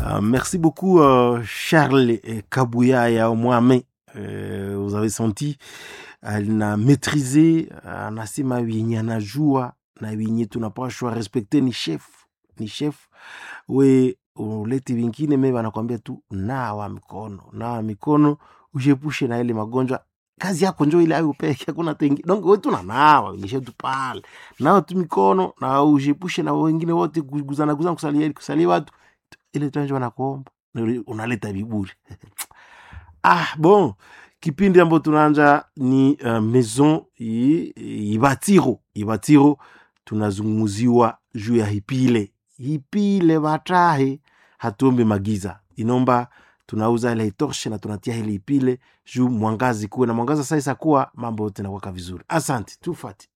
Uh, merci beaucoup uh, Charles Kabuyaya Mwame. Uh, vous avez senti alina maîtrise, anasema yenye anajua na yenye tunapashwa respekte ni chef, ni chef we uleti vingine me wanakwambia tu nawa mikono, nawa mikono ushepushe na ile magonjwa kazi yako njo ile ayo peke hakuna tengi donc wewe tu nanawa nyeshe tu pale nawa tu mikono na ushepushe na wengine wote kuguzana guzana kusalia kusalia watu ile tu njo wanakuomba unaleta viburi ah bon kipindi ambayo tunaanja ni uh, maison i- ibatiro ibatiro tunazungumuziwa juu ya hipile hipile batahe hatuombe magiza inomba tunauza ile itorshe na tunatia ile ipile juu mwangazi kuwe na mwangaza sasa kuwa mambo yote nakwaka vizuri asante tufati